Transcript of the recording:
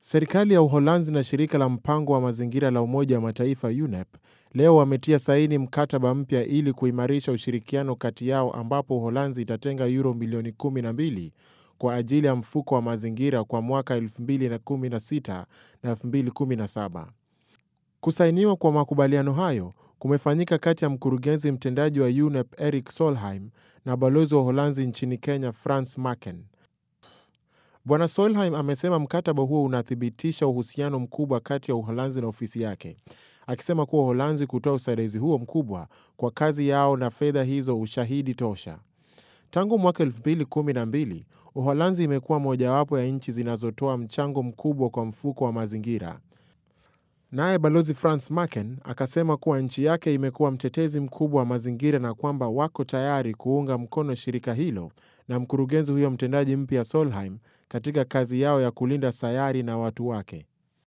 Serikali ya Uholanzi na shirika la mpango wa mazingira la Umoja wa Mataifa UNEP leo wametia saini mkataba mpya ili kuimarisha ushirikiano kati yao ambapo Uholanzi itatenga euro milioni 12 kwa ajili ya mfuko wa mazingira kwa mwaka 2016 na 2017. Kusainiwa kwa makubaliano hayo kumefanyika kati ya mkurugenzi mtendaji wa UNEP Eric Solheim na balozi wa Uholanzi nchini Kenya Frans Maken. Bwana Solheim amesema mkataba huo unathibitisha uhusiano mkubwa kati ya Uholanzi na ofisi yake, akisema kuwa Uholanzi kutoa usaidizi huo mkubwa kwa kazi yao na fedha hizo ushahidi tosha. Tangu mwaka 2012 Uholanzi imekuwa mojawapo ya nchi zinazotoa mchango mkubwa kwa mfuko wa mazingira. Naye balozi Frans Maken akasema kuwa nchi yake imekuwa mtetezi mkubwa wa mazingira na kwamba wako tayari kuunga mkono shirika hilo na mkurugenzi huyo mtendaji mpya Solheim katika kazi yao ya kulinda sayari na watu wake.